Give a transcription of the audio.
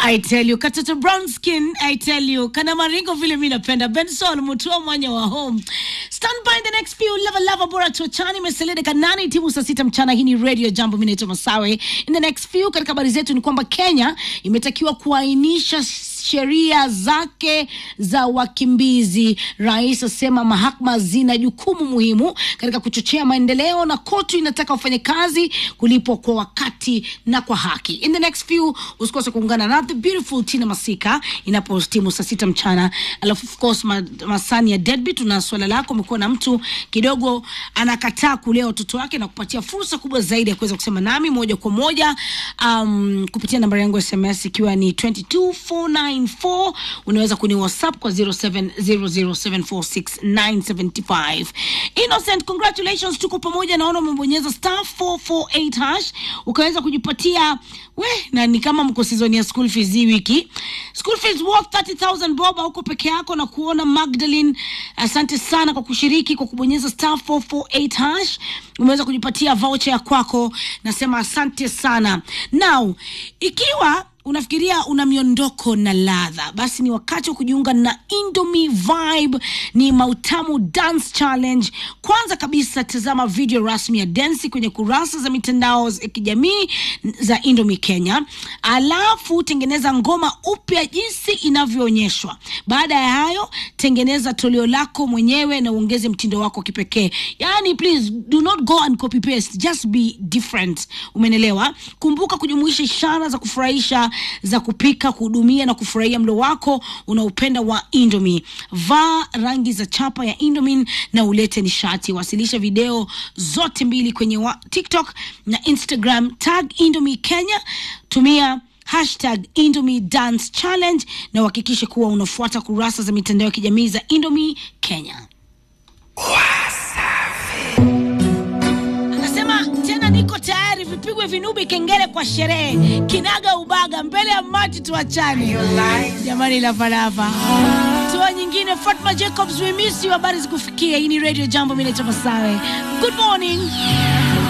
I tell you, katoto brown skin, I tell you, kana maringo vile mi napenda. Benson mutua mwanya wa home. Stand by in the next few lava lava bora tuachani meselede kanani timu saa sita mchana. Hii ni Radio Jambo, mimi naitwa Masawe. In the next few, katika habari zetu ni kwamba Kenya imetakiwa kuainisha sheria zake za wakimbizi. Rais asema mahakama zina jukumu muhimu katika kuchochea maendeleo, na koti inataka wafanyakazi kulipwa kwa wakati na kwa haki. In the next few, usikose kuungana na the beautiful Tina Masika inapotimu saa sita mchana. Alafu of course ma, masani ya deadbeat, tuna swala lako. Umekuwa na mtu kidogo anakataa kulea watoto wake na kupatia fursa kubwa zaidi ya kuweza kusema nami moja kwa moja um, kupitia nambari yangu ya SMS ikiwa ni 22494 unaweza kuni whatsapp kwa 0700746975 innocent congratulations tuko pamoja naona umebonyeza star 448 hash ukaweza kujipatia we na ni kama mko season ya school fees hii wiki school fees worth 30000 bob huko peke yako na kuona magdalene asante sana kwa kushiriki kwa kubonyeza star 448 hash umeweza kujipatia voucher ya kwako nasema asante sana now ikiwa unafikiria una miondoko na ladha basi ni wakati wa kujiunga na indomie vibe ni mautamu dance challenge kwanza kabisa tazama video rasmi ya densi kwenye kurasa za mitandao ya kijamii za indomie kenya alafu tengeneza ngoma upya jinsi inavyoonyeshwa baada ya hayo tengeneza toleo lako mwenyewe na uongeze mtindo wako wa kipekee yani please do not go and copy paste just be different umenelewa kumbuka kujumuisha ishara za kufurahisha za kupika kuhudumia na kufurahia mlo wako unaopenda wa indomie vaa rangi za chapa ya indomie na ulete nishati wasilisha video zote mbili kwenye wa tiktok na instagram tag indomie kenya tumia hashtag indomie dance challenge na uhakikishe kuwa unafuata kurasa za mitandao ya kijamii za indomie kenya anasema tena niko tayari vipigwe vinubi kengele kwa sherehe kinaga ubaga mbele ya maji tuachane jamani lavalava toa nyingine fatma jacobs we miss you habari zikufikia hii ni radio jambo mi naitwa masawe good morning